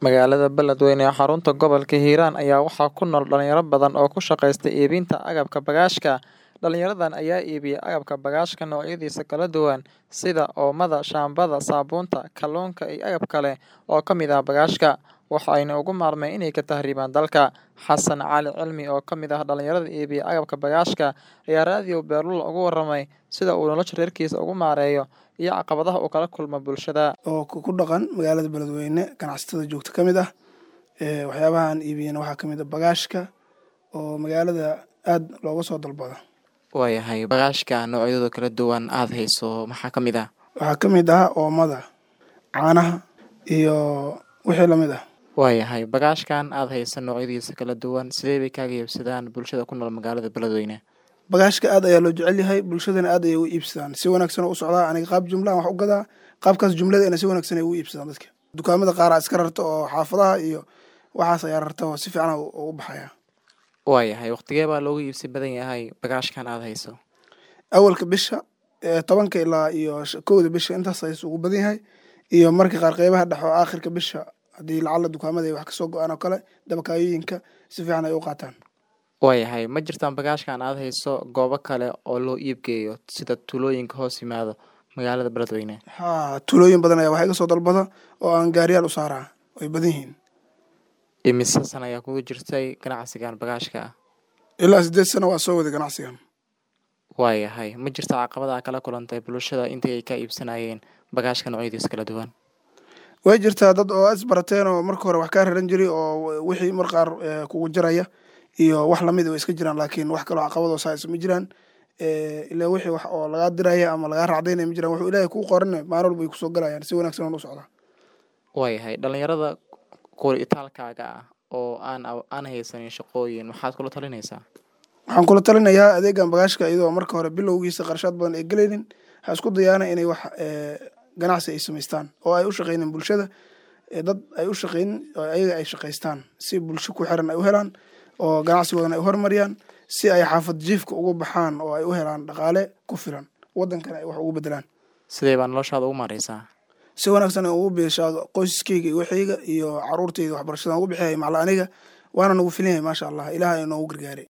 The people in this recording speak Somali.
Magaalada Beledweyne ee xarunta gobolka Hiiraan ayaa waxaa ku nool dhalinyaro badan oo ku shaqeysta iibinta agabka bagaashka. Dhalinyaradan ayaa iibiya agabka bagaashka noocyadiisa kala duwan sida oomada, shaambada, saabuunta, kalluunka iyo agab kale oo ka mid ah bagaashka, waxa ayna uga maarmeen inay ka tahriibaan dalka. Xasan Cali Cilmi oo ka mid ah dhalinyarada iibiya agabka bagaashka ayaa raadiyo Beerlula uga warramay sida uu nolosha reerkiisa ugu maareeyo iyo caqabadaha uu kala kulmo bulshada. oo ku dhaqan magaalada beledweyne ganacsatada joogta ka mid ah ee waxyaabaha aan iibiyana waxaa ka mid ah bagaashka oo magaalada aad looga soo dalbado Waayahay bagaashka noocyadooda kala duwan aad hayso maxaa ka mid ah? waxaa ka mid ah oomada caanaha iyo wixii lamid ah Waayahay bagaashkan aad hayso noocyadiisa kala duwan sidee bay kaaga iibsadaan bulshada ku nool magaalada Beledweyne? bagaashka aad ayaa loo jecel yahay bulshadana aad ayay u iibsadaan si wanaagsan oo u socdaa aniga qaab jumlaan wax u gadaa qaabkaas jumladana si wanaagsan ay u iibsadaan dadka dukaamada qaar iska rarta oo xaafadaha iyo waxaas ayaa rarta oo si fiican u u baxaya Waayahay waqtigee baa loogu iibsi badan yahay bagaashkan aad hayso? awalka bisha ee tobanka ilaa iyo sh- kowda bisha intaas ayay ugu badan yahay iyo marka qaar qeybaha dhexe oo aakhirka bisha haddii lacala dukaamada ay wax kasoo go-aan oo kale dabakaayooyinka si fiican ay u qaataan Waayahay ma jirtaan bagaashkan aad hayso goobo kale oo loo iib geeyo sida tuulooyinka hoos yimaado magaalada Beledweyne? haa tuulooyin badan ayaa wax iga soo dalbada oo aan gaariyaal u saaraa way badan yihiin Imise sana ayaa kugu jirtay ganacsigan bagaashka ah? ilaa sideed sano waa soo waday ganacsigan Waayahay ma jirta caqabada kala kulantay bulshada intii ay ka iibsanayeen bagaashka noocyadiisa kala duwan? way jirtaa dad oo isbarateen oo marka hore wax kaa raran jiray oo wixii mar qaar eh, kugu jaraya iyo wax lamid way iska jiraan laakiin wax kaloo caqabadoo saas ma jiraan Eh, ilaa wixii wax oo lagaa diraya ama lagaa racdaynaya ma jiraan wuxuu ilaahay kuu qorane maalin walba ay kusoo galayaan si wanaagsan oo u socdaa Waayahay dhalinyarada kuwa itaalkaaga ah oo aan aw- aan haysanin shaqooyin maxaad kula talinaysaa? waxaan kula talinayaa adeegan bagaashka iyadoo marka hore bilowgiisa qarashaad badan ay gelaynin ha isku dayaana inay wax eh, ganacsi ay samaystaan oo ay u shaqaynin bulshada eh, dad ay u shaqaynin oo ayaga ay shaqaystaan si bulsho ku xiran ay u helaan oo ganacsigoodana ay u horumariyaan si ay xaafad jiifka uga baxaan oo ay u helaan dhaqaale ku filan wadankana ay wax ugu bedelaan Sidee baa noloshaada ugu maareysaa? si wanaagsan aan ugu beeshaa qoyskayga iyo waxayga iyo caruurtayda waxbarashadan ugu bixiyay macla aniga waana nagu filan yahay maasha allah ilaah ay noogu gargaaray